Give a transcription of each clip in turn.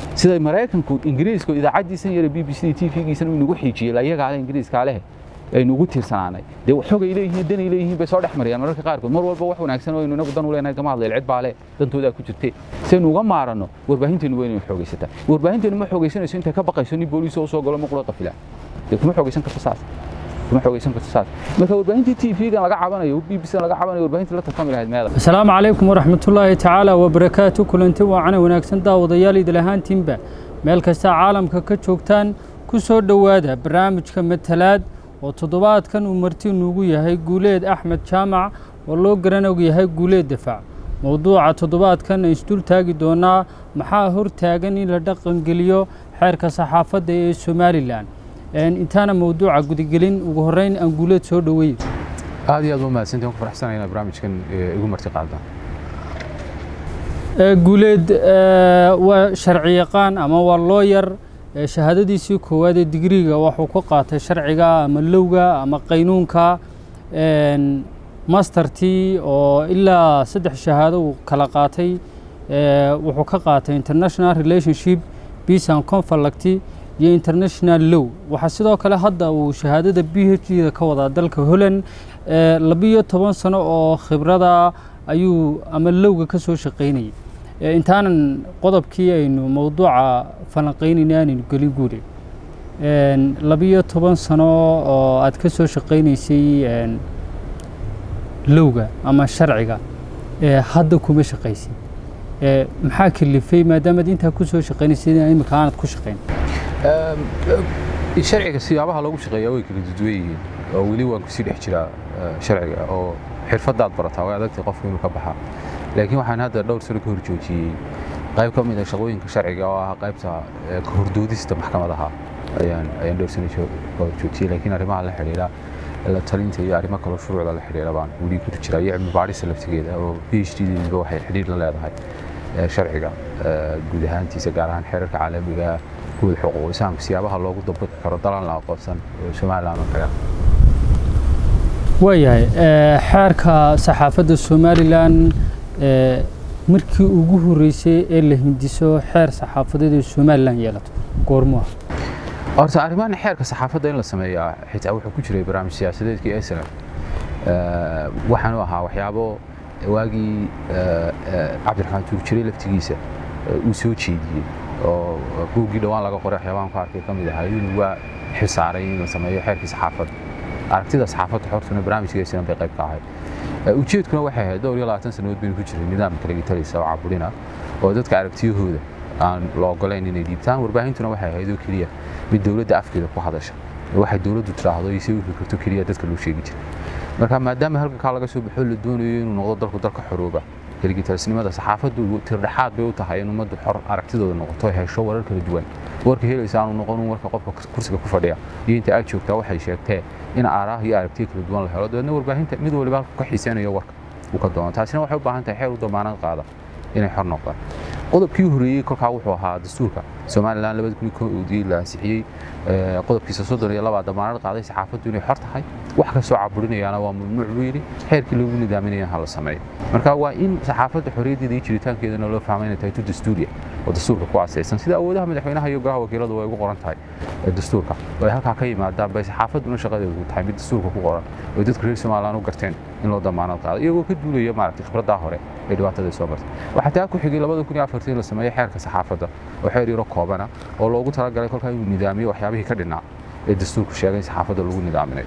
sida maraykanku ingiriisku idaacaddiisan yare b b c t v-giisan uu inagu xiijiyey layagaa leh ingiriiskaa leh aynu ugu tiirsanaanay dee xogay leeyihiin danay leeyihiin bay soo dhex mariyaan mararka qaarkood mar walba wax wanaagsan oo aynu inagu dan u leenahay kama hadlayl cid baa leh dantoodaa ku jirte saynu uga maaranno warbaahinteenu waa inaynu xoogaysataa warbaahinteenu ma xoogaysanayso intay ka baqayso nin booliis oo soo galo muqlo qafila dee kuma xoogaysan karto saas kuma xoogaysan karto saas marka warbaahintii t v-gan laga cabanayo b b c laga cabanayo warbaahintii la tartami lahayd meeda asalaamu calaykum waraxmatullaahi tacaala wabarakaatu kulanti waacana wanaagsan daawadayaal idil ahaantiinba meel kasta caalamka ka joogtaan ku soo dhowaada barnaamijka matalaad oo toddobaadkan uu marti nuugu yahay guuleed axmed jaamac oo loo garanog yahay guuleed dafaac mowduuca toddobaadkan aan isdul taagi doonaa maxaa hortaagan in la dhaqangeliyo xeerka saxaafadda ee somalilan intaana mowduuca gudagelin ugu horreyn aan guuleed soo dhoweeyo aad iyo aad u mahadsantii waan ku faraxsanahay inaad barnaamijkan igu marti qaadaan guuleed waa sharci yaqaan ama waa looyar shahaadadiisii koowaad ee digriga wuxuu ka qaatay sharciga ama lowga ama qaynuunka mastertii oo ilaa saddex shahaado uu kala qaatay wuxuu ka qaatay international relationship peace and conflict iyo international low waxaa sidoo kale hadda uu shahaadada b h d da ka wadaa dalka holland labiyo toban sano oo khibrada ayuu ama lowga ka soo shaqaynayay intaanan qodobkii aynu mowduuca falanqaynayna aanaynu gelin guure labiyo toban sano oo aad ka soo shaqaynaysay lowga ama sharciga hadda kuma shaqaysid maxaa kalifay maadaamaad intaa ku soo shaqaynaysay imika aanad ku shaqayn sharciga siyaabaha loogu shaqeeyaa way kala duduwan yihiin oo weli waan kusii dhex jiraa sharciga oo xirfadaad barataa way adagtay qofku inuu ka baxaa laakiin waxaan hadda dhowr sano ka hor joojiyey qayb ka mid ah shaqooyinka sharciga oo ah qaybta ka hordoodista maxkamadaha ayaan ayaan dhowr sano ka hor joojiyey laakiin arrimaha la xidhiidha la talinta iyo arrimo kaloo shuruucda la xidhiidha baan weli ku jiraa iyo cilmi baadhista laftigeeda oo p h d diiba waxay xidhiidh la leedahay sharciga guud ahaantiisa gaar ahaan xeerarka caalamiga kuwada xuquuq insaanka siyaabaha loogu dabaqi karo dalan la aqoonsan oo somaliland oo kale waayahay xeerka saxaafadda somalilan markii ugu horreysay ee la hindiso xeer saxaafadeed ee somalilan yeelato goormuha horta arrimahan xeerka saxaafadda in la sameeyaa xitaa wuxuu ku jiray barnaamij siyaasadeedkii snf waxaanu ahaa waxyaabo waagii cabdiraxmaan tuur jiray laftigiisa uu soo jeediyey oo buuggii dhowaan laga qoray waxyaabahan ku arkay ka mid ahaa inuu waa xilsaaray in la sameeyo xeerkii saxaafadda aragtida saxaafadda xortuna barnaamijka snf bay qayb ka ahayd ujeedkuna waxay ahayd dhowr iyo labaatan sannadood baynu ku jiray nidaamka lagitalisa oo caburina oo dadka aragtiyahooda aan la ogolayn inay dhiibtaan warbaahintuna waxay ahayd oo keliya mid dowladda afkeeda ku hadasha waxay dowladdu tiraahdo iyo si u fikirto keliya dadka loo sheegi jiray marka maadaama halkankaa laga soo baxo la doonayo inuu noqdo dalku dalka xorooba keligitalisnimada saxaafaddu tirdhexaad bay u tahay in ummaddu xor aragtidooda noqoto hesho warar kala duwan warka helaysa aanu noqon warka qofka kursiga ku fadhiya iyo inta aad joogtaa waxay sheegtee in aaraah iyo aragtiyo kala duwan la helo dabeedna warbaahinta mid waliba halku ka xiiseynayo warka uu ka doono taasina waxay u baahan tahay xeer u damaanad qaada inay xor noqdaan qodobkii horreeyey kolkaa wuxuu ahaa dastuurka somalilan labada kun koodii la ansixiyey qodobkiisa soddon iyo labaa damaanad qaaday saxaafaddu inay xor tahay wax kastoo caburinayaana waa mamnuuc buu yidhi xeerkii loogu nidaaminaya ha la sameeyo marka waa in saxaafadda xorriyaddeeda iyo jiritaankeedana loo fahma inay tahay tu dastuuriya oo dastuurka ku asaysan sida awoodaha madaxweynaha iyo golaha wakiiladu way ugu qoran tahay dastuurka oo ay halkaa ka yimaadaan bay saxaafadduna shaqadeedu tahay mid dastuurka ku qoran oo dadka reer somaliland u garteen in loo damaanad qaado iyagoo ka duulaya maaragtay khibraddaa hore ee dhibaatada soo martay waxaa taa ku xigay labada kun iyo afartii la sameeyey xeerka saxaafadda oo xeer yaro koobana oo loogu talagalay kolkaa inuu nidaamiyo waxyaabihii ka dhinaa ee dastuurku sheegay saxaafadda lagu nidaaminay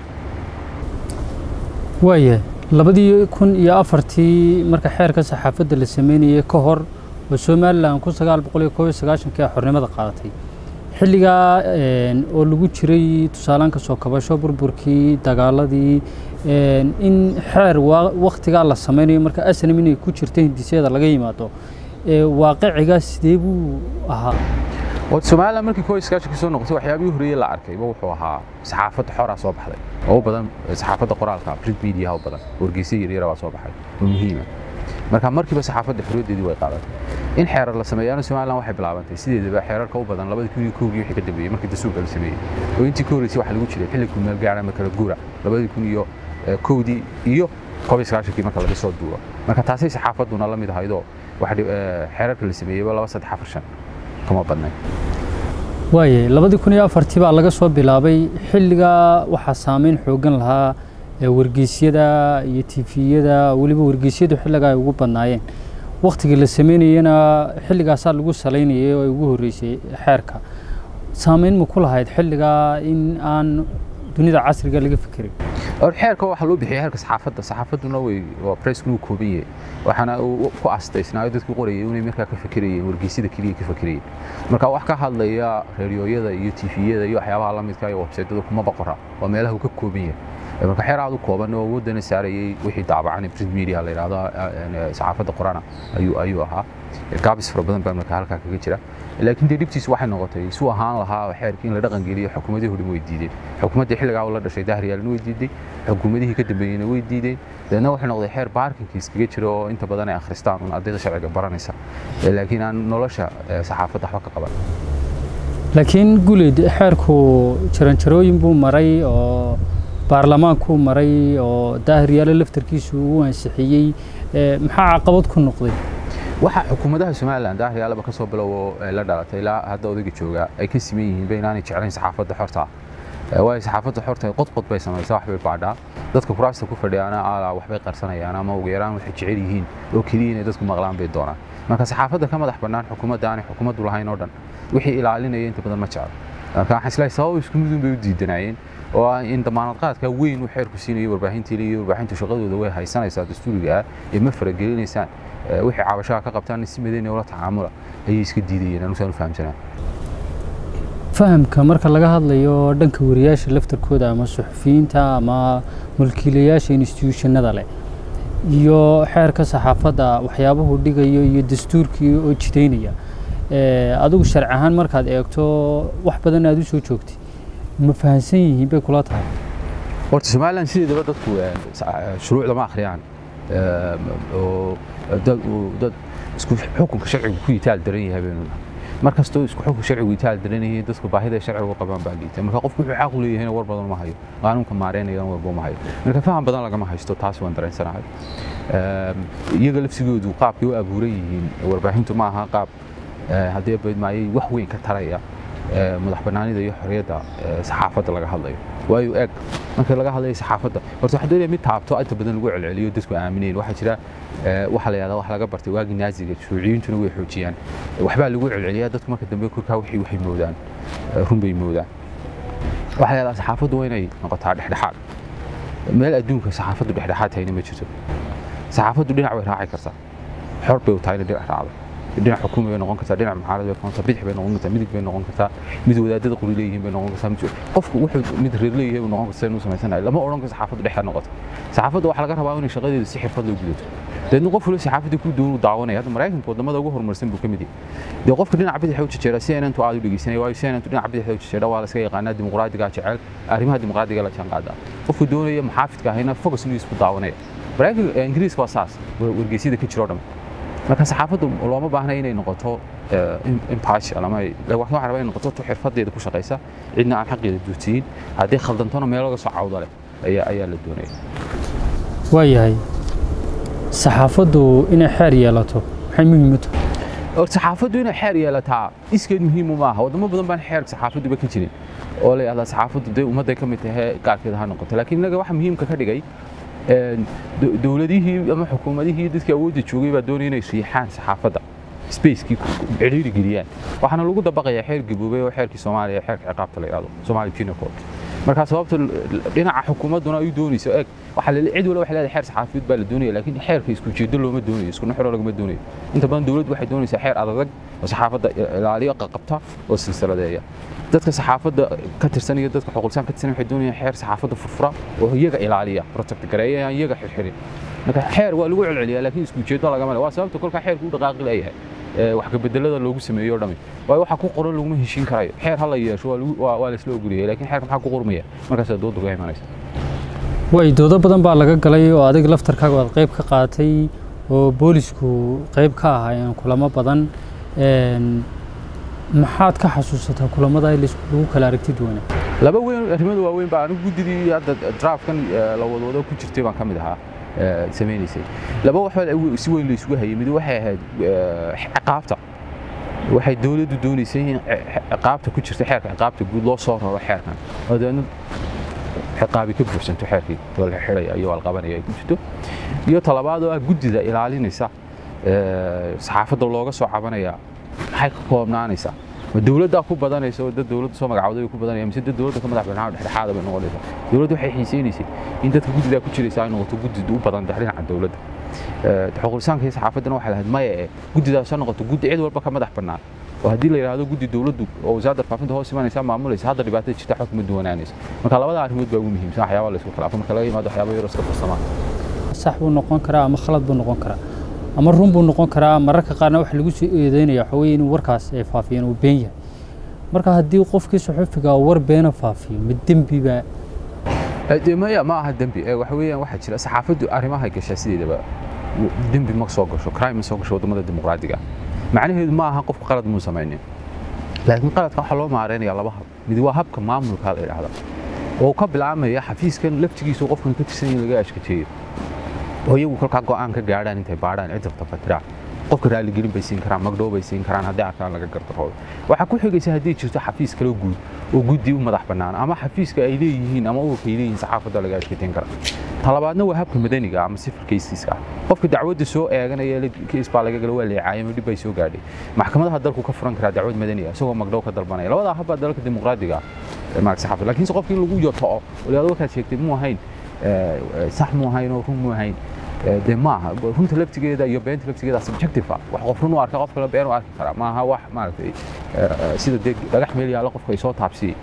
waayahay labadii kun iyo afartii marka xeerka saxaafadda la sameynayay ka hor oo somalilan kun sagaal boqol iyo koob iyo sagaashankii xornimada qaadatay xilligaa oo lagu jiray tusaalaan ka soo kabasho burburkii dagaaladii in xeer waktigaa la sameynayo marka asnam inay ku jirta hindisyada laga yimaado waaqicigaa sidee buu ahaa somalilan markii koob iyo sagaashankii soo noqotay waxyaabihii horreeyey la arkayba wuxuu ahaa saxaafadda xoraa soo baxday oo u badan saxaafadda qoraalka print mediaha u badan wargeysa yaryara baa soo baxay oo muhiima marka markiiba saxaafadda xorriyaddeedii way qaadatay in xeerar la sameeyaana somalilan waxay bilaabantay sideedaba xeerarka u badan labadii kun iyo kowgii wixii ka dambeeyey markii dastuurka la sameeyey oo intii ka horreysay waxaa lagu jiray xilli kumeel gaara ama kala guura labadii kun iyo kowdii iyo koob iyo sagaashankii marka laga soo duuro marka taasay saxaafadduna la mid ahaydoo xeerarka la sameeyeyba laba saddex afar shan kama badnayn waaye labadii kun iyo afartii baa laga soo bilaabay xilligaa waxaa saameyn xoogan lahaa wargeysyada iyo tifiyada weliba wargeysyadu xilligaa ay ugu badnaayeen waktigii la sameynayena xilligaasaa lagu salaynayay oo ay ugu horreysay xeerka saameyn ma ku lahayd xilligaa in aan dunida casriga laga fikirin xeerka waxaa loo bixiyay heerka saxaafadda saxaafadduna way waa presskuna uu kooban yahay waxaana uu ku astaysnaayo dadku qorayay inay markaa ka fikirayeen wargeysyada keliya ka fikirayeen marka wax ka hadlaya reeriyooyada iyo tifiyada iyo waxyaabaha la midka iyo websaytyada kuma boqora waa meelaha uu ka kooban yahay marka xeer aad u kooban oo wadana saarayay wixii daabacan print media la yidhaahdo saxaafadda qorana ayuu ayuu ahaa gaabis fara badan baa marka halkaa kaga jira laakiin dee dhibtiisu waxay noqotay suu ahaan lahaa xeerkii in la dhaqan geliyo xukuumadii hodhin way diideen xukuumaddii xilligaa la dhashay dahriyaalna way diiday xukuumadihii ka dambeeyeyna way diideen dabeedna wuxuu noqday xeer baarkinkii iskaga jira oo inta badan ay akhristaan un ardayda sharciga baranaysa laakiin aan nolosha saxaafadda waxba ka qaban laakiin guleyd xeerku jaranjarooyin buu maray oo baarlamaankuu maray oo daahiryaale laftarkiisu uu ansixiyey maxaa caqabad ku noqday waxaa xukuumadaha somalilan daahiryaallaba ka soo bilowo la dhalatay ilaa hadda odayga jooga ay ka siman yihiin ba inaanay jeclayn saxaafadda xorta waayo saxaafadda xorta qodqod bay samaysaa wax bay baadhaa dadka kuraasta ku fadhiyaana aalaa waxbay qarsanayaan ama ugu yaraan waxay jecel yihiin oo keliya inay dadku maqlaan bay doonaan marka saxaafadda ka madax bannaan xukuumadda aanay xukuumaddu lahayn oo dhan wixii ilaalinaya inta badan ma jeclo marka waxaan islahay sabab isku midun bay u diidanaayeen oo ah in damaanad qaadka weyn uu xeerku siinayo warbaahintii iyo warbaahintu shaqadooda way haysanaysaa dastuuriga ah ee ma faragelinaysaan wixii cabashaha ka qabtaan si madayna ula tacaamula ayay iska diidayeen anusaan u fahamsanaa fahamka marka laga hadlayo dhanka wariyaasha laftarkooda ama suxufiyiinta ama mulkiilayaasha institutionada leh iyo xeerka saxaafadda waxyaabuhu dhigayo iyo dastuurkii oo jidaynaya adigu sharci ahaan markaad eegto wax badan aad u soo joogtay ma fahansan yihiin bay kula tahay horta somalilan sideedaba dadku shuruucda ma akhriyaan oo dad isku xukunka sharcigu ku yitaal daran yahay baynu nahay mar kastoo isku xukunka sharcigu yitaal daran yahay dadku baahida sharcigu qabaan baa liita marka qofku wuxuu xaq u leeyahayna war badan ma hayo qaanuunka maareynayana warba ma hayo marka faham badan lagama haysto taas waan dareensanahay iyaga lafsigoodu qaabkay u abuuran yihiin warbaahintu ma aha qaab haddii badmaayay wax weyn ka taraya madax bannaanida iyo xorriyadda saxaafadda laga hadlayo waayo eeg marka laga hadlayo saxaafadda horta waxaa doonaya mid taabto inta badan lagu celceliyo dadku aamineen waxaa jira waxa la yidhahdaa wax laga bartay waagii naaziga shuuciyintuna way xoojiyaan waxbaa lagu celceliyaa dadku marka dambe korkaa wixii waxay moodaan run bay moodaan waxaa la yidhahdaa saxaafaddu waa inay noqotaa dhexdhexaad meel adduunka saxaafaddu dhexdhexaad tahayna ma jirto saxaafaddu dhinac way raaci kartaa xor bay u tahay inay dhinac raacdo dhinac xukuumi bay noqon kartaa dhinac mucaarad bay noqon kartaa bidix bay noqon kartaa midig bay noqon kartaa mid wadaadada qori leeyihiin bay noqon kartaa qofku wuxuu mid reer leeyahay buu noqon kartaa inuu samaysanayo lama odhan karo saxaafaddu dhexda noqoto saxaafadda waxaa laga rabaa inay shaqadeeda si xirfad loo gudato deedna qof waliba saxaafadda ku doonu daawanaya hadda maraykanka wadamada ugu horumarsan buu ka mid yahay dee qofka dhinaca bidix u jejeera si aynantu aad u dhegeysanay waayo si aynantu dhinaca bidix u jejeera waa la iska yaqaanaa dimuqraadiga jecel arrimaha dimuqraadiga la jaan qaadaa qofku doonaya maxaafidka ahayna focus inuu isku daawanaya maraykanka ingiriiska waa saas wargeysyada ka jiro dhan marka saxaafaddu looma baahna inay noqoto impartial ama waxaan rabaa inay noqoto tu xirfadeeda ku shaqaysa cidna aan xaqeeda duutiyin haddii khaldantona meel laga soo cawda leh ayaa ayaa la doonaya waayahay saxaafaddu inay xeer yeelato maxay muhiim u tahay saxaafaddu inay xeer yeelataa iskeed muhiimu maaha wadamo badan baan xeer saxaafadduba ka jirin oo la yidhahdaa saxaafaddu dee ummadday ka mid tahay gaarkeeda ha noqoto laakiin innaga waxa muhiimka ka dhigay dowladihii ama xukuumadihii dadkii awoodda joogay baa doonaya inay riixaan saxaafadda spacekii cidhiiri geliyaan waxaana lagu dabaqayaa xeer gaboobay oo xeerkii soomaaliya xeerka ciqaabta la yidhahdo soomaali penal code marka sababta dhinaca xukuumadduna ay doonayso eeg waxaa la cid wala waxay leedahay xeer saxaafiyeed baa la doonaya laakiin xeerka isku jeedo looma doonayo isku nuxuro lagama doonayo inta badan dowladdu waxay doonaysaa xeer adag oo saxaafadda ilaaliyo qaqabta oo silsiladeeya dadka saxaafadda ka tirsan iyo dadka xuquuqsaan ka tirsan waxay doonayaan xeer saxaafadda furfura oo iyaga ilaaliya protect gareeya aan iyaga xirxirin marka xeer waa lagu celceliyaa laakiin isku jeedo lagama le waa sababta kolkaa xeerku u dhaqaaqi leeyahay wax ka bedelada loogu sameeyo dhami waayo waxa ku qoran laguma heshiin karayo xeer ha la yeesho waa la isla ogoliyay laakiin xeerka maxaa ku qormaya markaasaa dooda uga imanaysa way doodo badan baa laga galay oo adiga laftarkaaga waad qayb ka qaatay oo boolisku qayb ka ahaayeen kulamo badan maxaad ka xasuusataa kulamada lagu kala aragti duwana laba weyn arrimada waaweyn baa anigu guddidii hadda draftkan la wadwado ku jirtay baan ka mid ahaa samaynaysay laba wax si weyn la isugu hayay mid waxay ahayd ciqaabta waxay dowladdu doonaysay in ciqaabta ku jirta xeerka ciqaabta guud loo soo raro xeerkan oo dabeedna ciqaabi ka buuxsanto xeerkii oo la xidhaya iyo alqabanaya ay ku jirto iyo talabaad oo ah guddida ilaalinaysa saxaafadda looga soo cabanaya maxay ka koobnaanaysaa ma dowladdaa ku badanaysa oo dad dowladda soo magacawday ku badanaya mise dad dowladda ka madax banaan dhexdhexaada bay noqonaysaa dowladdu waxay xiisaynaysay in dadka guddidaa ku jiraysa ay noqoto guddid u badan dhinaca dowladda xuquuqlisaanka iyo saxaafaddana waxay lahayd maya ee guddidaas ha noqoto guddi cid walba ka madax bannaan oo haddii la yidhaahdo guddi dowladdu oo wasaaradda faafinta hoos imanaysa maamulaysa hadda dhibaatada jirta xog kuma duwanaanaysa marka labada arrimood baa ugu muhiimsan waxyaaba la isku khilaafo marka laga yimaado waxyaaba yaro iska farsamaan sax buu noqon karaa ama khalad buu noqon karaa ama run buu noqon karaa mararka qaarna waxa lagu soo eedeynaya waxa weeye inuu warkaas ay faafiyeen uu been yahay marka haddii qofkii saxufiga war beena faafiyo ma dembi baa maya ma aha dembi waxa weeyaan waxaa jira saxaafaddu arrimahay gashaa sideedaba dembi ma soo gasho crime ma soo gasho waddamada dimuqraadiga macnaheedu ma aha qofku qalad muu samaynin laakiin qaladka waxaa loo maareynayaa laba hab mid waa habka maamulka la yidhaahda oo ka bilaabmaya xafiiskan laftigiisu qofkan ka tirsan in laga ashkajeeyo oo iyagu kolkaa go'aan ka gaadhaan intay baadhaan cid rabta fatiraan qofka raaligelin bay siin karaan magdhow bay siin karaan haddii arkaan laga gardaroodo waxaa ku xigaysa haddii jirto xafiis kala guud oo guddi u madax bannaan ama xafiiska ay leeyihiin ama ururka ay leeyihiin saxaafadda laga ashkateyn kara talabaadna waa habka madaniga ama sifir kaysiska ah qofka dacwadda soo eeganaya keis baa laga gala waa leecaayay ama dhib bay soo gaadhay maxkamadaha dalku ka furan karaa dacwad madani ah isagoo magdhow ka dalbanaya labadaa habbaa dalalka dimuqraadiga ah maarag saxaafadda laakiinse qofka in lagu yotoco waliyaado warkaad sheegtay muu ahayn sax muu ahayn oo run muu ahayn dee maaha runta laftigeeda iyo beenta laftigeeda subjective ah wax qof run u arka qof kale been u arki karaa maaha wax maaragtay sida dee dhagax meel yaalla qofka ay soo taabsiyey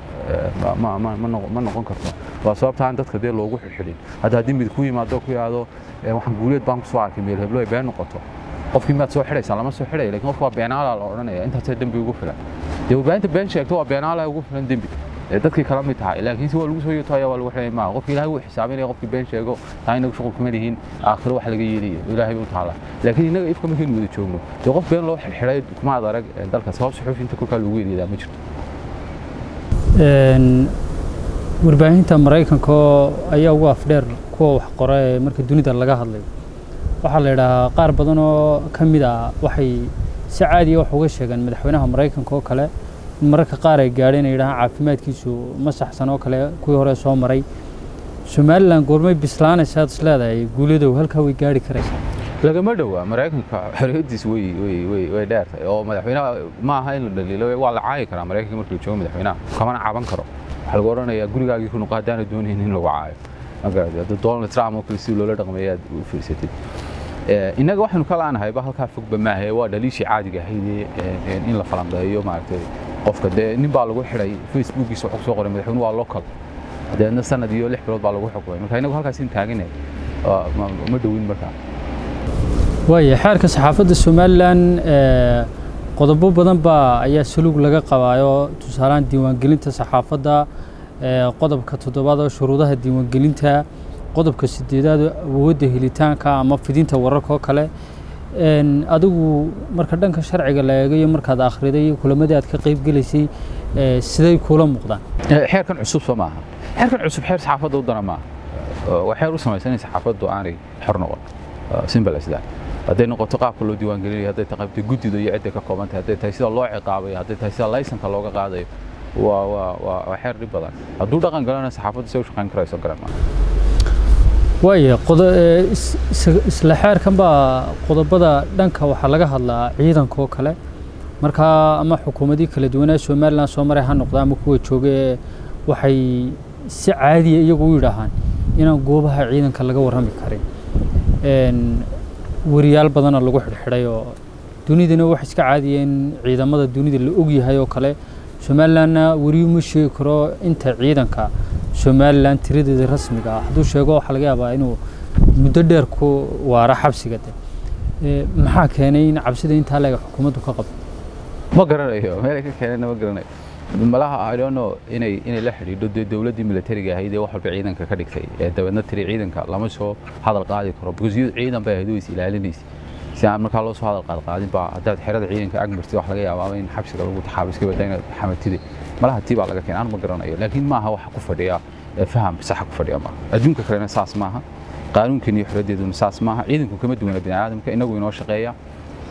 ma noqon karto waa sababtaan dadka dee loogu xilxilin hadda haddii mid ku yimaado ku yidhaahdo waxaan guuleed baan kusoo arkay meel heblo ay been noqoto qofkii maad soo xidhaysaa lama soo xidhaya lakin qofka waa beenaala la odhanaya intaasee dembi ugu filan dee warbaahinta been sheegto waa beenaala ugu filan dembi dadkii kala mid tahay laakiinse waa lagu soo yotaya waa lagu xidhay maaha qofki ilahay wuu xisaabinaya qofkii been sheego taa inagu shuqul kuma lihiin aakhiro wax laga yeelayo ilaahay bay u taala laakiin innaga ifka markaynu wada joogno dee qof been loo xidhay kumaad arag dalkaas sabab suxuufinta kolkaa lagu yeelayaa ma jirto warbaahinta maraykanka ayaa ugu afdheer kuwa wax qora ee marka dunida laga hadlayo waxaa la yidhaahaa qaar badan oo ka mid ah waxay si caadiya wax uga sheegaan madaxweynaha maraykanka oo kale in mararka qaar ay gaadheen ay yidhahaan caafimaadkiisu ma saxsan oo kale kuwii hore soo maray somalilan goormay bislaanaysa aad is leedahay guuladow halkaa way gaari karaysaa lagama dhowaa maraykanka xorriyadiis way way way way dheertahay oo madaxweynaha ma aha in la dhaliilo waa la caayi karaa maraykanka markii la joogo madaxweynaha kamana caban karo waxaa lagu odhanayaa gurigaagii ku nuqa haddaana doonayn in lagu caayo magarad hadda donald trump oo kale si loola dhaqmaya aad u fiirsatid innaga waxaynu ka laanahayba halkaa fogba maahe waa dhaliishii caadiga ahayd in la falanqeeyo maaragtay qofka dee nin baa lagu xidhay facebookiisa wuxuu soo qoray madaxweyne waa local deedna sanad iyo lix bilood baa lagu xukumay marka innagu halkaas in taaganay ma dhowin markaa waaya xeerka saxaafadda somalilan qodobo badan baa ayaa saluug laga qabaayo tusaalahaan diiwaangelinta saxaafadda qodobka toddobaad oo shuruudaha diiwaangelinta qodobka sideedaad awoodda helitaanka ama fidinta wararka oo kale adigu marka dhanka sharciga la eegayo markaad akhriday iyo kulamadii aad ka qayb gelaysay siday kula muuqdaan xeerkan cusub soo maaha xeerkan cusub xeer saxaafadda u dana maaha waa xeer u samaysan in saxaafaddu aanay xor noqon simple as that hadday noqoto qaabka loo diiwaangelinayo hadday tahay qaybta guddida iyo cidday ka kooban tahay hadday tahay sida loo ciqaabayo hadday tahay sida laysanka looga qaadayo waa waa waa waa xeer dhib badan hadduu dhaqan galana saxaafaddu say u shaqayn karayso garan maaha waaya isla xeerkan baa qodobada dhanka waxaa laga hadlaa ciidanka oo kale markaa ama xukuumadii kala duwanaa somalilan soo maray ha noqda ama kuwa jooga waxay si caadiya iyagu u yidhaahaan inaan goobaha ciidanka laga warrami karin wariyaal badana lagu xidhxidhay oo dunidana wax iska caadiya in ciidamada dunida la ogyahay oo kale somalilanna weriyu ma sheegi karo inta ciidanka somalilan tiradeeda rasmiga ah hadduu sheego waxaa laga yaabaa inuu muddo dheer ku waara xabsiga de maxaa keenay in cabsida intaa leega xukuumaddu ka qabto ma garanayo meelay ka keenayna ma garanayo malaha I don't know inay inay la xidhiidho dee dowladdii militariga ahayd ee wax walba ciidanka ka dhigtay ee dabeedna tiri ciidanka lama soo hadal qaadi karo because iyadu ciidan bay ahayd oo is ilaalinaysa si aan markaa loo soo hadal qaad qaadin baa haddaad xerada ciidanka ag martid wax laga yaabaa in xabsiga lagu taxaabo iska badda inaad xamatide malaha tii baa laga keenay aan ma garanayo laakiin maaha waxa ku fadhiya faham saxa ku fadhiya maaha adduunka kalena saas maaha qaanuunkeena iyo xorriyadeeduna saas maaha ciidanku kama duwana bini aadamka inagu inoo shaqeeya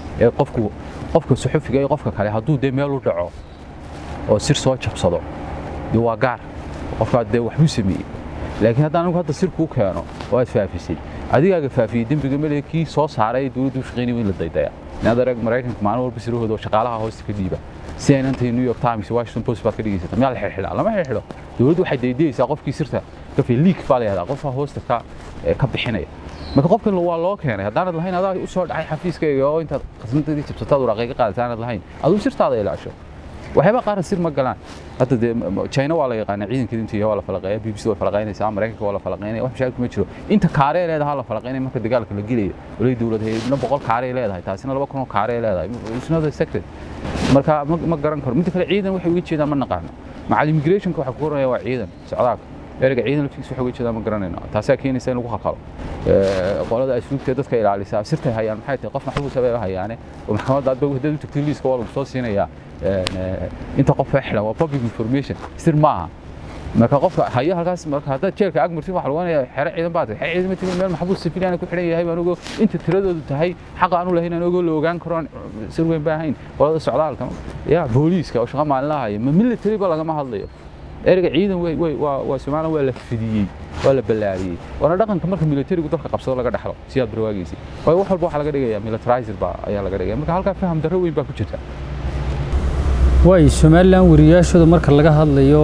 ee qofku qofka suxufiga iyo qofka kale hadduu dee meel u dhaco oo sir soo jabsado dee waa gaar qofkaa dee waxbuu sameeyey laakiin haddaan anigu hadda sir kuu keeno oo aad faafisay adigaaga faafiyey dembiga male kii soo saaray ee dowladdu u shaqaynaya in la daydaya inaad arag maraykanka maalin walba sirahooda oo shaqaalaha hoosta ka dhiiba si ay inantay new york times washington post baad ka dhigaysata miyaa la xidhxidhaa lama xidhxidho dowladdu waxay daydayaysaa qofkii sirta kafi liik baa la yahdaa qofka hoosta ka ka bixinaya marka qofkan waa loo keenay haddaanad lahayn adaa u soo dhacay xafiiskayga oo intaad khasnadadii jabsataad waraaqayga qaadata aanad lahayn aduu sirtaada ilaasho waxyaaba qaarna sir ma galaan hadda dee china waa la yaqaana ciidanka intii waa la falaqeeya b b c way falaqaynaysaa maraykanka waa la falaqaynaya wax mashaakil ma jiro inta kaaree leedahay la falaqaynaya marka dagaalka la gelayo olay dowlad hayadna boqol kaaree leedahay taasina laba kun oo kaaree leedahay it's not a secret marka ma garan karo midda kale ciidan waxay uga jeedaan ma naqaano macal immigrationka waxaa ku koranaya waa ciidan socdaalka ereyga ciidan laftiisa waxay uga jeedaan ma garanayno taasaa keenaysa in lagu halqalo qolada asluubta dadka ilaalisaa sirtay hayaan maxay tahay qof maxbuusa bay hayaane oo maxkamadda aad haddaad u tagtay liiska waa lagu soo siinayaa inta qof ee xidhan waa public information sir maaha marka qofka hayo halkaas marka haddaad jeelka ag martin waxa lagu oranaya xero ciidan baa tahay xero ciidan ma timin meel maxbuus sifiliyaana ku xidhan yahay baan ogoo inta tiradoodu tahay xaqa aanu lahayn aan ogoo la ogaan karo sir weyn baa ahayn qolada socdaalka ya booliiska oo shaqa maalinlaha haya ma military ba lagama hadlayo ereyga ciidan waa somalilan waa la fidiyey waa la ballaariyey waana dhaqanka marka militarigu dalka qabsado laga dhexlo si aad barwaagiisii waayo wax walba waxaa laga dhigaya militarizer baa ayaa laga dhigaya marka halkaa faham darro weyn baa ku jirta waay somalilan wariyaashooda marka laga hadlayo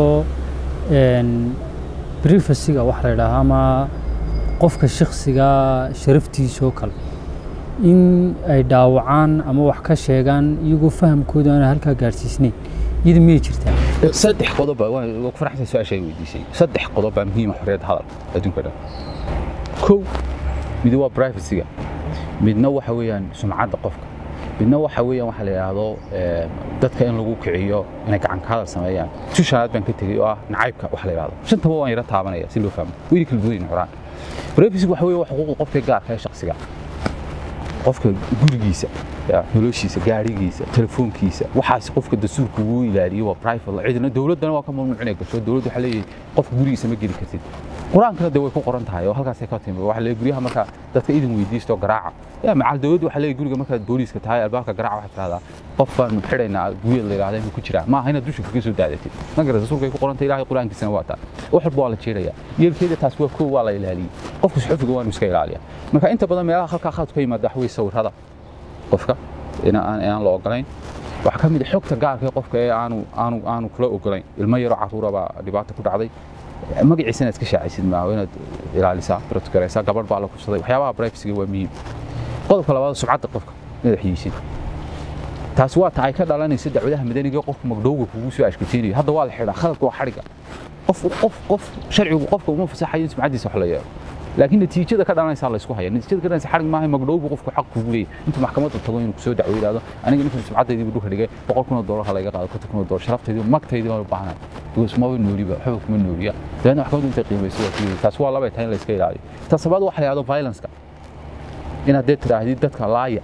brifasiga waxa la yidhaahaa ama qofka shakhsiga sharaftiisa oo kale in ay dhaawacaan ama wax ka sheegaan iyagoo fahamkooda aan halkaa gaadhsiisnayn iyada miyay jirtaa saddex qodob baa waan ku faraxsan su-aasha ay weydiisay saddex qodob baa muhiim ah xorriyadda hadalka adduunka dhan kow mid waa privacyga midna waxa weeyaan sumcadda qofka midna waxa weeyaan waxa la yidhaahdo dadka in lagu kiciyo inay gacan ka hadal sameeyaan si shanaad baan ka tegey oo ah nacaybka waxa la yidhahdo shantaba waan yara taabanaya si loo fahmo weli kala duwan xoraan privacyga waxa weeye waa xuquuqda qofka gaarka ee shakhsiga qofka gurigiisa noloshiisa gaarigiisa telefoonkiisa waxaas qofka dastuurka uu ilaaliyo waa private cidna dowladdana waa ka mamnuucinay gasho dowladdu waxaa leeyahay qofka gurigiisa ma geli kartid qur-aankana de way ku qoran tahay oo halkaasay ka timi waxa leeyahay guryaha marka dadka idin weydiisto garaaca yaa macal dowladdu waxaa leeyahay guriga markaad booliiska tahay albaabka garaaca waxaad tidhahdaa qof baan xidhaynaa guriyada la yidhahda inuu ku jiraa maaha inaad dusha kaga soo daadatid ma garata rasuulkay ku qorantay ilaahay qur-aankiisana waa taa wax walba waa la jeedaya yeelkeeda taas waa koow waa la ilaaliyey qofka suxufiga waa inuu iska ilaaliya marka inta badan meelaha halkaa khalad ka yimaada wax wey sawirada qofka aan la ogolayn waxaa ka mid a xogta gaarka ee qofka ee aanu aanu aanu kula ogolayn ilmo yaroo carruura baa dhibaato ku dhacday magaciisa inaad iska shaacisid maaha inaad ilaalisaa protgaraysaa gabadh baa la kubsaday waxyaabaha privacyga waa muhiim qodobka labaad sumcadda qofka inaad xiyeysid taasi waa ta ay ka dhalanaysa dacwadaha madaniga qofka magdhowga kugu soo ashkateynayo hadda waa la xidhaa khaladka waa xadhiga qof qof qof sharcigu qofka uma fasaxayo in sumcaddiisa wax la yeelo laakiin natiijada ka dhalanaysa la isku haya natiijada ka dhalanaysa xarig maaha magdhowgu qofku xaq kugu leeyahay intuu maxkamadda tago inuu kusoo dacwo yidhaahdo aniga ninkan sumcaddaydii dhulka dhigay boqol kun oo doolar ha layga qaado konton kun oo doolar sharaftaydi magtaydii baan u baahanahay because maba nooliba waxba kuma nooliya dabeedna maxkamaddu intay qiimayso waa kuyidhi taas waa labay tahay in la iska ilaaliyo taas labaad waxa la yidhahdo violenceka inaad dee tidhaahdid dadka laaya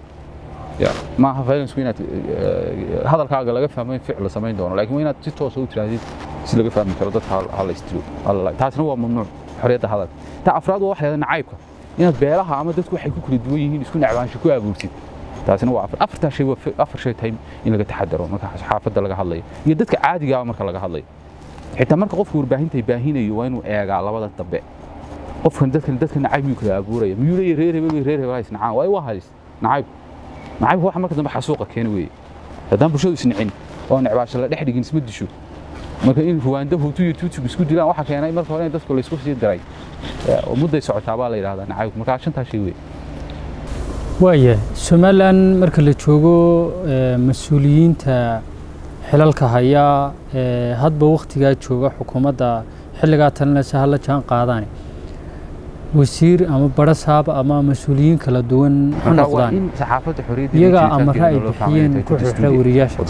maaha violenceku inaad hadalkaaga laga fahmo in ficil la samayn doono laakiin waa inaad si toosa u tidhaahdid si laga fahmi karo dadka ha la istiro taasna waa mamnuuc xorriyadda hadalka ta afraad waa waxa la nacaybka inaad beelaha ama dadku waxay ku kala duwan yihiin isku necbaansho ku abuurtid taasina waa afartaa shay waa afar shay tahay in laga taxadaro marka xaafadda laga hadlayo iyo dadka caadiga ah marka laga hadlayo xitaa marka qofka warbaahinta baahinayo waa inuu eegaa labada dambe qofkan dadkan dadka nacayb miyuu kala abuuraya miyuu leeyahay reer hebel reer hebel hays nacaan waayo waa halis nacayb nacaybka waxa marka dambe xasuuqa keena weeye haddaan bulshadu isnicin oo necbaasho la dhex dhigin isma disho marka in ruwaanda hutu iyo tuutsigu isku dilaan waxa keenay marka hore in dadku laysku sii diray mudday socotaa baa la yidhahdaa nacaybku markaa shantaa shay wey waaya somalilan marka la joogo mas-uuliyiinta xilalka haya hadba wakhtigaa jooga xukuumadda xilligaa talinaysa hala jaan qaadaane wasiir ama barasaab ama mas-uuliyiin kala duwan ha noqdaan iyagaa amara ay bixiyeen ku xirxira wariyaasha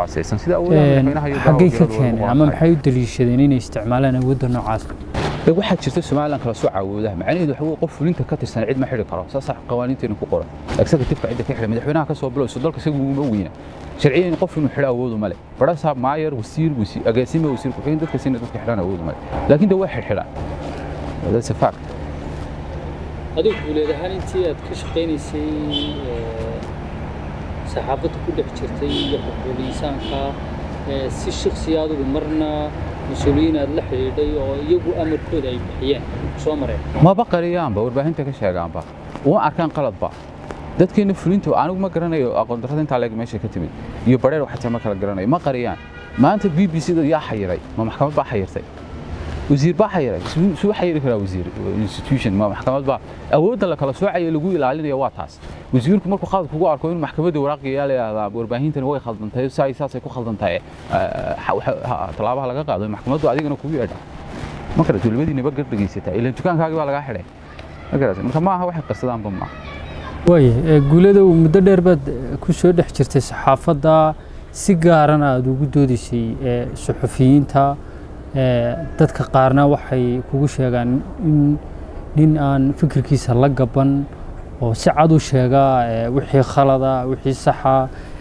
xaggay ka keeneen ama maxay u daliishadeen inay isticmaalaan awoodda noocaas waxaa jirta somalilan kala soo caawoodaha macnaheedu waxa qof fulinta ka tirsan cid ma xidhi karo saas qawaaniinteena ku qoran executive cidda ka xidha madaxweynaha ka soo bilowso dalka isagu uma weyna sharciyan qof inuu xidho awoodu male barasaab maayer wasiir agaasime wasiir ku-xigeen dadka sina dadka xidhan awoodu male laakiin de way xidhxidhaan that's a fact adigu guuleed ahaan intii aad ka shaqaynaysay saxaafadda ku dhex jirtay iyo xuquuq insaanka si shaksi adigu marna mas-uuliyiin aad la xidhiidhay oo iyagu amarkooda ay bixiyeen soo mareen maba qariyaanba warbaahinta ka sheegaanba uma arkaan qaladba dadkeena fulinta anigu ma garanayo aqoon darrada intaa leeg meesha ka timid iyo bareer waxataa ma kala garanayo ma qariyaan maanta b b c da yaa xayiray ma maxkamad baa xayirtay wasiir baa xayiray suu xayiri karaa wasiir institution ma maxkamad baa awoodda la kala soocaya lagu ilaalinaya waa taas wasiirku markuu qalad kugu arko inuu maxkamadda waraaqiyaa la yidhahdaa warbaahintan way khaldantahay saay saasay ku khaldantahay tallaabaha laga qaado maxkamaddu adigana kugu yeedha ma karato labadiinaba gar dhegaysataa ilaan dukaankaagii baa lagaa xidhay ma karato marka maaha waxay qarsadaanba maaha waaya guulada muddo dheer baad ku soo dhex jirtay saxaafadda si gaarana aada ugu doodaysay suxufiyiinta dadka qaarna waxay kugu sheegaan in nin aan fikirkiisa la gaban oo si cad u sheega wixii khalada wixii saxa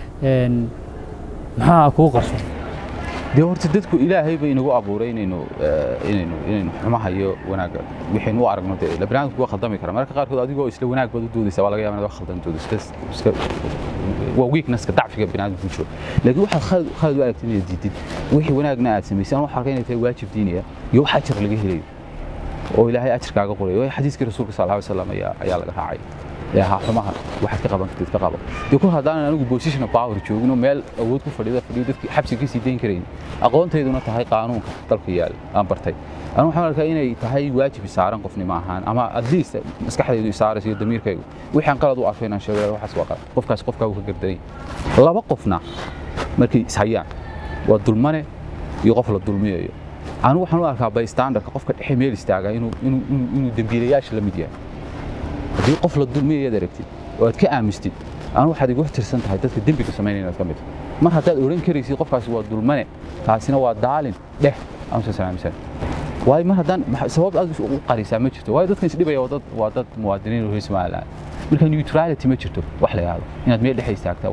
maxaa kuu qarsoon dee horta dadku ilaahay bay inagu abuuray inaynu inaynu inaynu xumaha iyo wanaagga wixaynu u aragno dee baniaadamku waa khaldami kara mararka qaarkood adigoo isla wanaag baad u doodaysa waa laga yaaba inaad wax khaldan doodo iska iska waa weaknesska dacfiga baniaadamku ku jiro laakiin waxaad khalad khalad u aragtid inaad diidid wixii wanaagna aad samaysay aan waxaa arkay inay tahay waajib diiniya iyo wax ajar laga helayo oo ilaahay ajarkaaga qorayo xadiiskii rasuulka sal alay wasalam ayaa ayaa laga raacay ee ahaa xumaha waxaad ka qaban kartid ka qabo dee kul haddaanan anigu position of power joogno meel awood ku fadhida fadhiyo dadkii xabsiga kasii dayn karayn aqoontayduna tahay qaanuunka dalka yaal aan bartay anigu waxaan arkaa inay tahay waajib isaaran qofnimo ahaan ama at least maskaxdaydu isaaraysa iyo damiirkaygu wixaan qalad u arko inaan sheego waxaas waa qalad qofkaas qofkaa uu ka gardanay laba qofna markay ishayaan waa dulmane iyo qof la dulmiyayo anigu waxaan u arkaa bystandarka qofka dhexe meel istaaga inuu inuu inuu dembiilayaasha la mid yahay haddii qof la dulmiyayaad aragtid oo aad ka aamistid anu waxaad igu tirsan tahay dadka dembiga samaynaya inaad ka mid mar haddaad odhan karaysid qofkaasi waa dulmane taasina waa daalin dheh aanusan salaamsan waayo mar haddaan sabab aad u qarisaa ma jirto waayo dadkan isdhibaya waa dad waa dad muwaadiniin oo reer somaliland marka neutrality ma jirto wax la yidhahdo inaad meel dhexe istaagtaa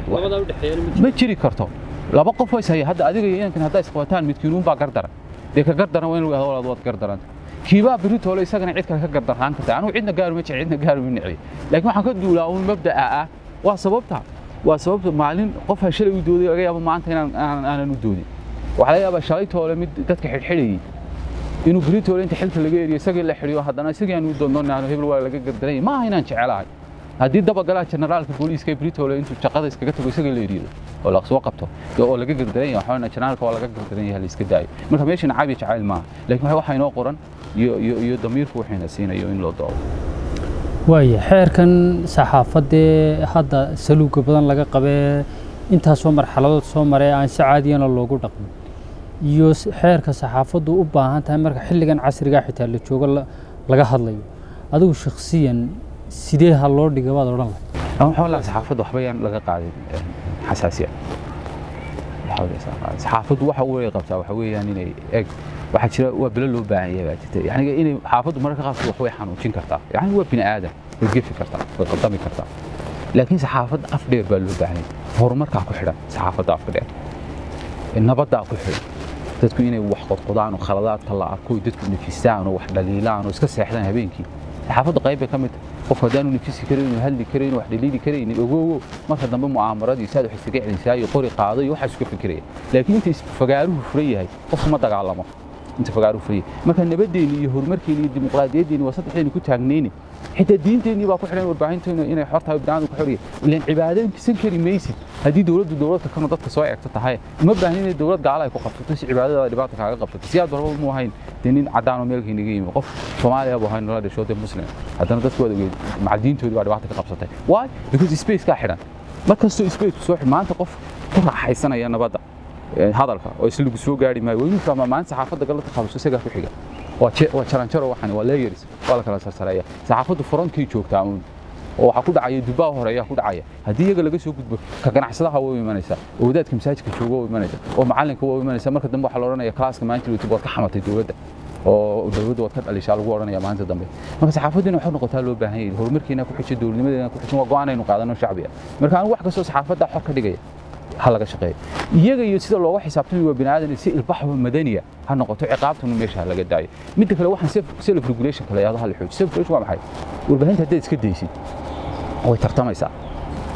ma jiri karto laba qof is haya hadda adiga iyo inankan haddaa isqabataan midkiinuun baa gardaran dee ka gardaran waa in lagu yahdo waad gardaranta kiibaa beritoole isagana cid kale ka gardaraan karta anigu cidna gaari ma jecel cidna gaari ma necli laakiin waxaan ka duulaa uun mabda'a ah waa sababta waa sababta maalin qof ha shalay u dooday laga yaabo maanta inaan aanan u doodin waxaa laga yaabaa shalay toole mid dadka xidhxidhayay inuu beritoole inta xilka laga eriyo isagii la xidhiyo haddana isagii aan u doondoonaan hebel waa laga gardaranya maaha inaan jecelahay haddii dabagalaha generaalka booliiska britoole intuu shaqada iskaga tago isagii la eriyo oo la soo qabto oo laga gardaran yahay waxaana generaalka waa laga gardaran yahay la iska daayo marka meeshana caabi jacayl maaha laakiin waxa inoo qoran iyo iyo iyo damiirku waxayna siinayo in loo doodo waaya xeerkan saxaafaddee hadda saluuga badan laga qabee intaasoo marxaladood soo maree aan si caadiyana loogu dhaqmin iyo xeerka saxaafaddu u baahan tahay marka xilligan casrigaa xitaa la joogo laga hadlayo adigu shakhsiyan sidee ha loo dhiga baad odhan lahay waxaa lahaa saxaafadda waxba yaan laga qaadin xasaasiya saxaafaddu waxa u way qabtaa waxa weeyaan inay eg waxaa jira waa bilo loo baahan yahay baa jirta yani inay xaafaddu mararka qaarkood wax way xanuujin kartaa yani waa bini aadan way gefi kartaa way qaldami kartaa laakiin saxaafadda af dheer baa loo baahan yahay horumarkaa ku xidhan saxaafadda afka dheer nabaddaa ku xidhan dadku inay wax qodqodaan oo khaladaadka la arko dadku nafisaan oo wax dhaliilaan oo iska seexdaan habeenkii saxaafadda qayb bay ka mid tahay qof haddaanu nafisi karayn hadli karayn wax dhaliili karaynin ogowo marka dambe mu'aamaradii saad wax iskaga celinsaa iyo qori qaado iyo waxaas iska fikiraya laakiin inta fagaaruhu furan yahay qofku ma dagaalamo inta fagaaruhu furan yahay marka nabadeenni iyo horumarkeenni iyo dimuqraadiyadeenni waa saddexdeeni ku taagnayni xitaa diinteenni baa ku xidhan warbaahinteenu inay xor tahay biniaadam ku xoraya ilaan cibaadaysan kari maysid haddii dowladdu dowladka kanu dadka soo eegto tahay uma baahni inay dowlad gaala ay ku qabsato si cibaadadaada dhibaata kaaga qabsato si aad barba mu ahayn dee nin caddaan oo meelkii naga yimi qof soomaaliya buu ahayn nala dhasho dee muslim haddana dadku waad ogeed macaldiintoodii baa dhibaata ka qabsatay why because space kaa xidhan markastoo space ku soo xidh maanta qof ku raaxaysanaya nabadda hadalka oo isla lagu soo gaari maayo waa inuu fahmaa maanta saxaafadda galada qabiso isagaa ku xiga waa jaranjaro waxan waa layers waa la kala sarsareeya saxaafaddu frontkii joogtaa uun oo waxaa ku dhacaya dubbaa horeeya ku dhacaya haddii iyaga laga soo gudbo ka ganacsadaha waa u imanaysa oo wadaadka masaajidka jooga waa u imanaysa oo macalinka waa u imanaysa marka dambe waxaa la odhanaya klaaska maanta youtube waad ka xamatay dowladda oo dowladda waad ka dhalishaa lagu odhanaya maalinta dambe marka saxaafaddiina waxay noqotaa loo baahan yahay horumarkeena ku xijin dowladnimadeena ku xijin waa go'aanaynu qaadano shacbiga marka anigu wax kastoo saxaafadda xor ka dhigaya ha laga shaqeeyo iyaga iyo sida looga xisaabtami waa biniaadan si ilbaxba madaniya ha noqoto ciqaabtuna meesha ha laga daayo midda kale waxaan self regulation kale yahdo ha la xooji self regulation waa maxay warbaahinta haddaad iska daysid way tartamaysaa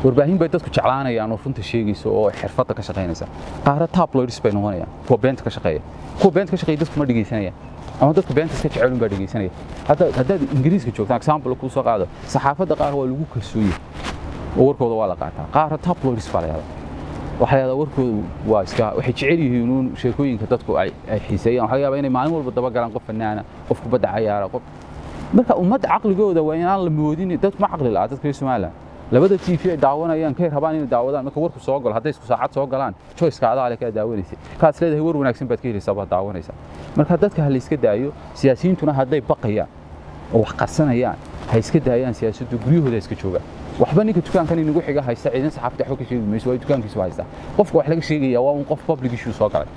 warbaahin bay dadku jeclaanayaan oo runta sheegaysa oo xirfadda ka shaqaynaysa qaara tabloids bay noqonayaan kuwa beenta ka shaqeeya kuwa beenta ka shaqeeya dadku ma dhegaysanayaan ama dadku beenta iska jecelun baa dhegaysanaya hadda haddaad ingiriiska joogtaan example kuu soo qaado saxaafadda qaar waa lagu kalsooye oo warkooda waa la qaataa qaara tabloids baa la yahdaa waxaa yahdaa warkoodu waa iska waxay jecel yihiin uun sheekooyinka dadku ay ay xiiseeyaan waxaa laga yaabaa inay maalin walba daba galaan qof fanaana qof kubadda cayaara qof marka ummadda caqligooda waa inaan la moodin dad ma caqli la'a dadka reer somaliland labada t v ay daawanayaan kay rabaan inay daawadaan marka warku soo galo hadday isku saacad soo galaan choiceka adaa le kaa daawanaysa kaas leedahay war wanaagsan baad ka helaysaa baad daawanaysaa marka dadka ha la iska daayo siyaasiyiintuna hadday baqayaan oo wax qarsanayaan ha iska daayaan siyaasaddu guryahooda ha iska joogaan waxba ninka dukaankan inagu xiga haysta ciidan saxaafadda waxba ka sheegi mayso waa dukaankiisu haysta qofka wax laga sheegaya waa un qof public issue soo galay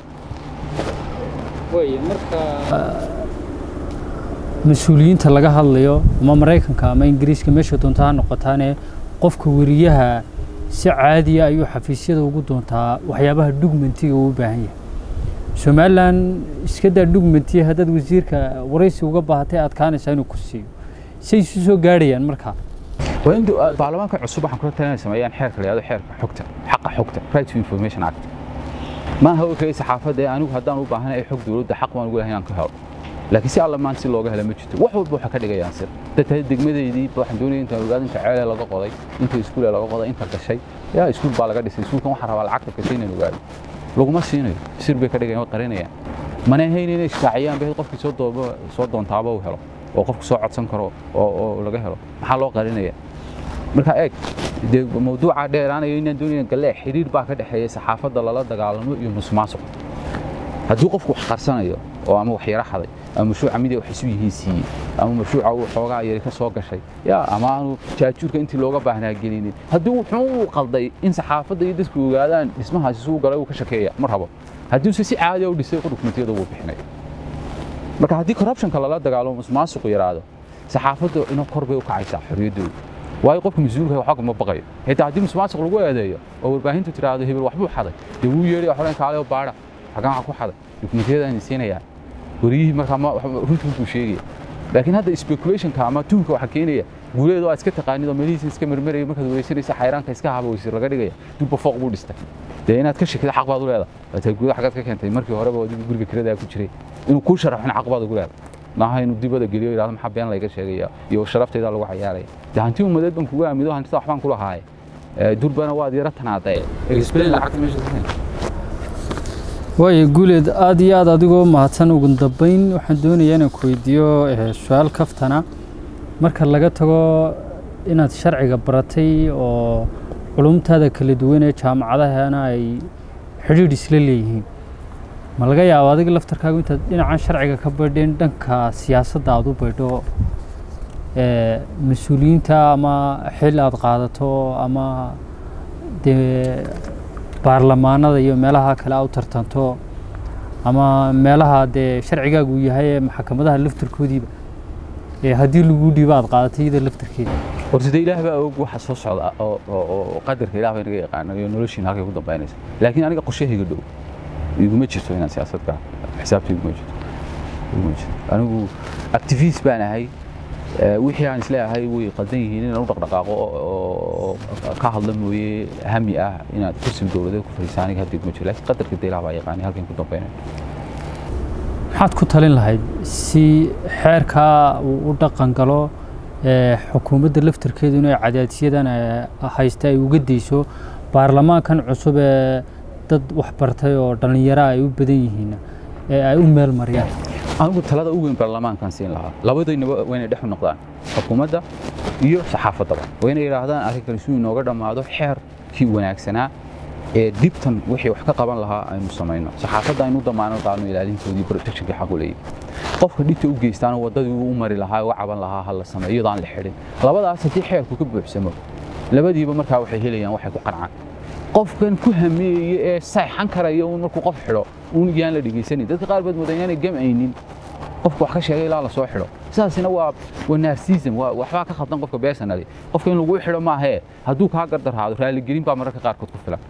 mas-uuliyiinta laga hadlayo ama maraykanka ama ingiriiska meesha doonta ha noqotaane qofka weriyaha si caadiya ayuu xafiisyada ugu doontaa waxyaabaha dhugmentiga uu u baahan yahay somalilan iska daa dhugmentiya haddaad wasiirka waraysi uga baahatay adkaanaysaa inuu ku siiyo say isu soo gaadhayaan markaa waa in baarlamaanka cusub waxaan kula talinaya sameeyaan xeerka la yihahdo xeerka xogta xaqa xogta right to information act maaha oo kale saxaafadda ee anigu haddaan u baahanahay xog dowladda xaq baan ugu lahay inaan ka helo laakiin si alla maan si looga hela ma jirto wax walba waxaa ka dhigayaan sir dadka degmadeydii waxaan doonaya intaan ogaado inta ceele laga qoday inta iskuule laga qoday inta gashay yaa iskuul baa laga dhisay iskuulkan waxaan rabaa lacagta gashay inaan ogaado laguma siinayo sir bay ka dhigayaan way qarinayaan mana ahayn inay shaaciyaan bay qofkii soo dooba soo doontaaba uu helo oo qofku soo codsan karo oo oo laga helo maxaa loo qarinaya marka eeg dee mawduuca dheeraanayo inaan doonaya galee xiriir baa ka dhexeeya saxaafadda lala dagaalamo iyo musuqmaasuq hadduu qofku wax qarsanayo oo ama wax yara xaday ama mashruuca mid ay wax isu yihiin siiyey ama mashruuca uu xoogaa yari ka soo gashay yaa ama aanu jaajuurka intii looga baahnaa gelinin haddii wuxuu uu qalday in saxaafadda iyo dadku ogaadaan dhismahaasi suu galay uu ka shakeeya ma rabo haddiise si caadiya u dhisay dokumentiyada wuu bixinay marka haddii corruptionka lala dagaalamo musuqmaasuqu yaraado saxaafaddu ina kor bay u kacaysaa xorriyaddooda waayo qofka mas-uulka waxba ma baqayo xitaa haddii musuqmaasuq lagu eedeeyo oo warbaahintu tiraahdo hebel waxbuu xaday dee wuu yeedhay xoren kaale oo baadha xagaan waxa ku xaday dokumentiyadaan siinayaan wariyihii markaa runtii buu sheegaya laakiin hadda speculationka ama tuunka waxa keenaya guuleed oo aad iska taqaanid oo meelihiisa iska marmaraya markaad wareysanaysa xayraanka iska haba weysir laga dhigaya dubba fooq buu dhistay dee inaad ka shakida xaq baad u leedahay waataa guuda xagaad ka keentay markii horeba adigu guriga kiradaa ku jiray inuu kuu sharaxin xaq baad ugu leedahay maaha inuu dibada geliyo yidhahdo maxaa been layga sheegaya iyo sharaftaydaa lagu cayaaraya dee hanti ummadeed baan kugu aamido hantida waxbaan ku lahaaye durbana waad yara tanaadaye explain lacagta meesha ku keentay waayo guuleed aad iyo aad adigoo mahadsan ugu dambeyn waxaan doonayaa inaan ku weydiiyo su-aal kaftana marka laga tago inaad sharciga baratay oo culumtaada kala duwan ee jaamacadahana ay xidhiidh isla leeyihiin ma laga yaabo adiga laftarkaagu intaad dhinacan sharciga ka baydheen dhanka siyaasadda aad u baydho mas-uuliyiinta ama xil aad qaadato ama dee baarlamaanada iyo meelaha kale a u tartanto ama meelaha dee sharcigaagu yahay ee maxkamadaha laftarkoodiiba ee haddii lagu dhiibo aad qaadatay iyada laftarkeeda horta dee ilaah baa og waxa soo socda oo qadarka ilaah baa inaga yaqaana iyo noloshiina halkay ku dambaynaysa laakiin aniga qorshahayga dhow iguma jirto inaan siyaasadka xisaabta iguma jirto iguma jirto anigu activist baan ahay wixii aan isleeyahay way qaldan yihiin inaan u dhaqdhaqaaqo oo ka hadla mooye hami ah inaad kursi dowladeed ku fadhiisa aniga hadda iguma jiro laakiin qadarka dee ilaah baa yaqaanay halkan ku dambaynaya maxaad ku talin lahayd si xeerkaa uu u dhaqan galo xukuumadda laftarkeedu inay cadaadisyadan haysta ay uga dayso baarlamaankan cusub ee dad waxbartay oo dhallinyaro ay u badan yihiin ee ay u meel mariyaan anigu talada u weyn baarlamaankan siin lahaa labadaynaba waa inay dhex u noqdaan xukuumadda iyo saxaafaddaba waa inay yidhaahdaan arrinkan suu inooga dhammaado xeerkii wanaagsanaa ee dhibtan wixii wax ka qaban lahaa aynu samayno saxaafadda aynu damaano qaadno ilaalintoodii protectionkii xaq u leeyahay qofka dhibta u geystaana waddadii uu u mari lahaa u caban lahaa ha la sameeyo iyadoo aan la xidhin labadaas haddii xeerku ka buuxsamo labadiiba markaa waxay helayaan waxay ku qancaan qofkan ku hameeye ee sayxan karaya uun markuu qof xidho uun yaan la dhegaysanin dadka qaar baad moodaa inaanay gamcaynin qofka wax ka sheegay ilaa la soo xidho sidaasina waa waa narcissism waa waxbaa ka khaldan qofka personally qofka in lagu xidho maahee hadduu kaa gardarhaado raaligelin baa mararka qaarkood ku filan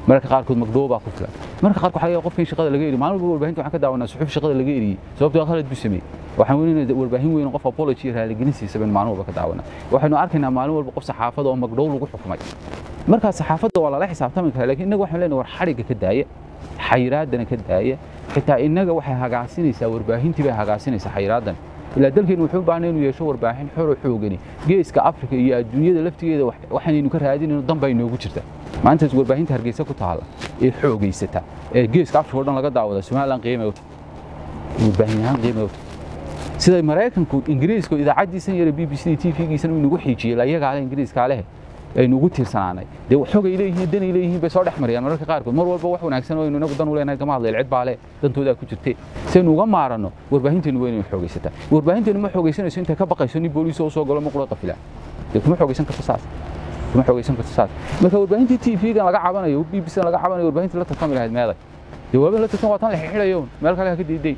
mararka qaarkood magdhow baa ku filan mararka qaarkood waxaa laga yaabaa qofka in shaqada laga eriyo maalin walba warbaahinta waxaan ka daawanaa suxuuf shaqada laga eriyey sababtoo khalad buu sameeyey waxaan weynayna warbaahin weyn oo qof apology iyo raaligelin siisaba in maalin walba ka daawanaa waxaynu arkaynaa maalin walba qof saxaafada oo magdhow lagu xukumay markaa saxaafadda waa lala xisaabtami karaa laakiin innaga waxaan leenahay war xadhigga ka daaya xayiraadana ka daaya xitaa innaga waxay hagaasinaysaa warbaahintii bay hagaasinaysaa xayiraadan ilaa dalkeenu wuxuu u baahnay inuu yeesho warbaahin xor oo xoogani geeska afrika iyo adduunyada laftigeeda waxaanaynu ka raadinayno dan baa inoogu jirta maantaas warbaahinta hargeysa ku taala ee xoogaysata ee geeska afrika oo dhan laga daawada somaliland qiimay uta warbaahin ahaan qiimay uta sida maraykanku ingiriiska idaacaddiisan yara b b c t v-giisan uu inagu xiijiyey layagaale ingiriiskaa leh aynu ugu tiirsanaanay dee xogay leeyihiin danay leeyihiin bay soo dhex marayaan mararka qaarkood mar walba wax wanaagsan oo aynu inagu dan u leenahay gama hadlayl cid baa leh dantoodaa ku jirtee si aynu uga maaranno warbaahinteenu waa inaynu xoogaysataa warbaahinteenu ma xoogaysanayso intay ka baqayso nin booliis oo soo galo ma qura qafila dee kuma xoogaysan karto saas kuma xoogaysan karto saas marka warbaahintii t v-gan laga cabanayo b b c laga cabanayo warbaahintii la tartami lahayd meeday dee waaba la tartan waa tan la xidhayo meel kale ha ka diiday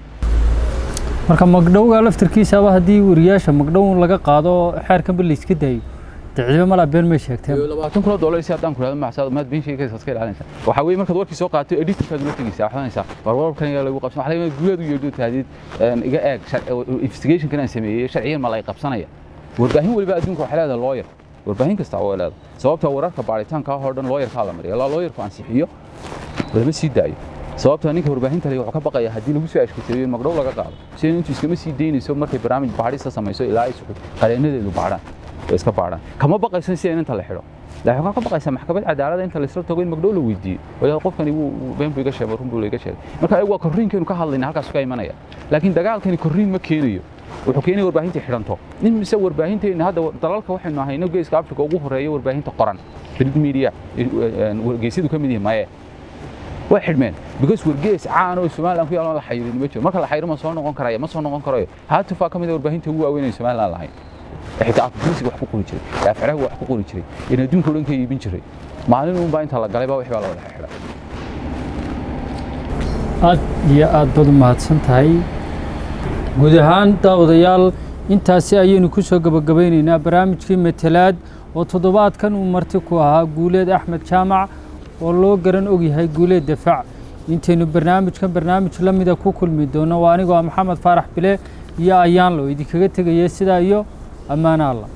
marka magdhowga laftirkiisaba haddii wariyaasha magdhow laga qaado xeerkanba la iska daayo diciibo malaa been may sheegteen labaatan kun oo dollar si haddaan ku rahdo macsaad maad been sheegaysa iska ilaalinaysa waxaa weeye markaad warkii soo qaato editorkaad ula tegaysaa waxaad oranaysaa war wararkan ayaa lagu qabsan waxaa laga yaabaa guulaad u yeedho tahdid iga eeg investigationkan aan sameeyey sharciyan ma la qabsanaya warbaahin waliba adduunka waxay leedahay lawyer warbaahin kasta waa leedahay sababta wararka baaritaanka oo dhan lawyerkaa la mariya ilaa lawyerku ansixiyo lama sii daayo sababta ninka warbaahinta leh wuxuu ka baqaya haddii lagu soo ashkateeyo in magdhow laga qaado sida intuu iskama sii daynayso markay barnaamij baadhista samayso ilaa ay suxud qareenadeedu baadhaan way iska baadhaan kama baqaysan si inta la xidho laakiin waxaa ka baqaysaa maxkamad cadaalada inta laysla tago in magdhow la weydiiyo walaal qofkani wuu been buu iga sheegay run buu iga sheegay marka ayagu waa korriinkeenu ka hadlayna halkaas ka imanaya laakiin dagaalkani korriin ma keenayo wuxuu keenaya warbaahinta xidhanto nin mise warbaahinteena hadda dalalka waxaynu ahayno geeska afrika ugu horeeya warbaahinta qoran print media wargeysyadu ka mid yihiin maye way xidhmeen because wargees caan oo somaliland ku yaalo la xayirin ma jiro marka la xayiro ma soo noqon karaya ma soo noqon karayo haatufaa ka mid a warbaahinta ugu waaweyn ee somaliland lahayn xitaa afgurisiga wax ku qori jiray afciraha wax ku qori jiray in adduunka o dhan ka iibin jiray maalin uunbaa inta la galay baa wixii baa la wada xidhay aad iyo aad baad u mahadsan tahay guud ahaan daawadayaal intaasi ayaynu ku soo gebagabaynaynaa barnaamijkii matalaad oo toddobaadkan uu marti ku ahaa guuleed axmed jaamac oo loo garan ogyahay guuleed dafaac intaynu barnaamijkan barnaamij la mida ku kulmi doono waa anigoo maxamed faarax bile iyo ayaanlo idinkaga tegaya sidaa iyo ammaano allah